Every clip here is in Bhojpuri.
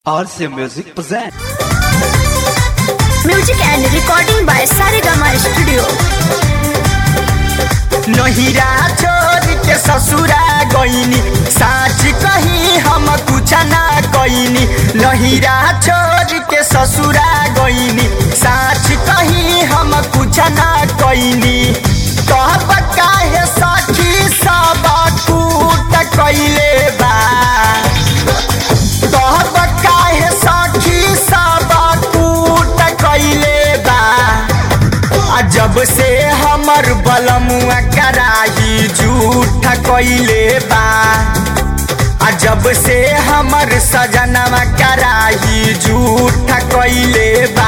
RC Music present. Music and recording by Saregama Studio. नहिरा छोड़ के ससुरा गईनी साच कही हम कुछ ना कईनी नहिरा छोड़ के ससुरा गईनी साच कही हम कुछ ना कईनी कहब काहे सखी सब कूट कइले बा कहब काहे सखी सब कूट कइले बा आ जब से हमर बलमुआ कराही झूठ कइले बा आ जब से हमर सजनवा कराही झूठ कइले बा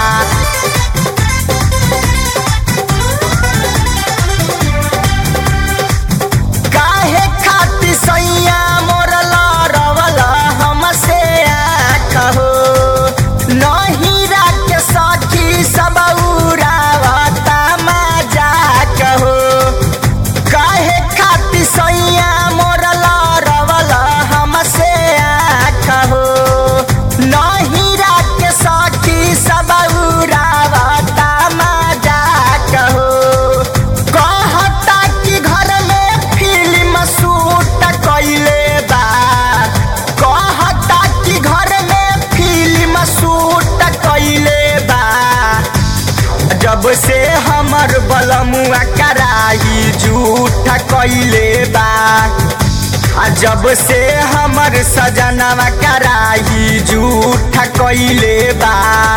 काहे खातिर सैया मोर लड़वल हमसे कहो नहीं राख सखी सब उड़ावता मजा कहो काहे खातिर सैया मोर लड़वल हमसे कहो नहीं राख सखी सब उड़ावता मजा कहो कहता कि घर में फिल्म शूट कइले बा कहता कि घर में फिल्म शूट कइले बा जब से हमर बलमुआ कराही झूठ कइले बा आ जब से हमर सजनवा कराही झूठ कइले बा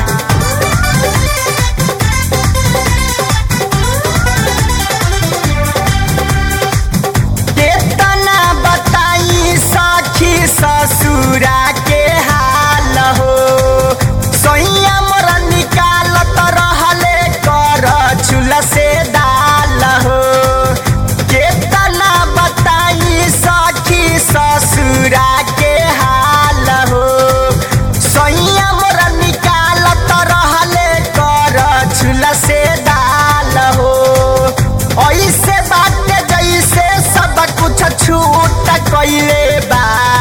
केतना बताई सखी ससुरा के हाल हो सैया मोर निकालत रहले कर चूल्हा से दाल हो केतना बताई सखी ससुरा के हाल हो सैया मोर निकालत रहले कर चूल्हा से दाल हो ऐसे बात जैसे सब कुछ छूट कइले बा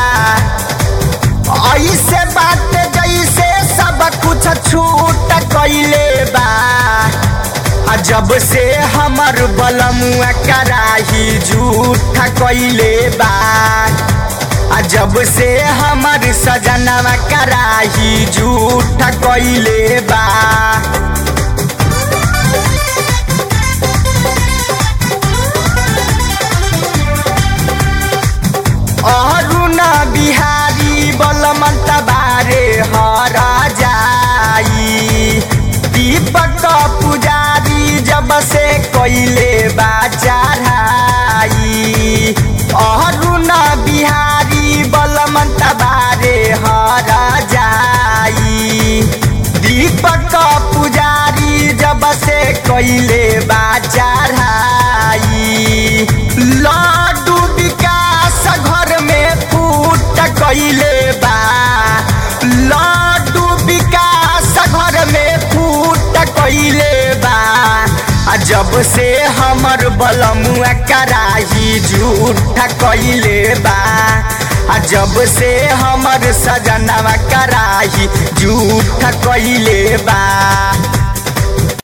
ऐसे बात जैसे सब कुछ छूट कइले बा आ जब से हमर बलमुआ कराही झूठ कइले बा आ जब से हमर सजनवा कराही झूठ कइले बा अरुण बिहारी बलमन्त बारे हर जाई दीपक पुजारी जब से कैले बा चढ़ाई अरुण बिहारी बलमन्त बारे हर जाई दीपक पुजारी जब से कैले बा चढ़ाई लड्डू विकास घर में फूट कैले बा लड्डू विकास घर में फूट कैले बा आ जब से हमर बलमुआ कराही झूठ कैले बा आ जब से हमर सजनवा कराही झूठ कैले बा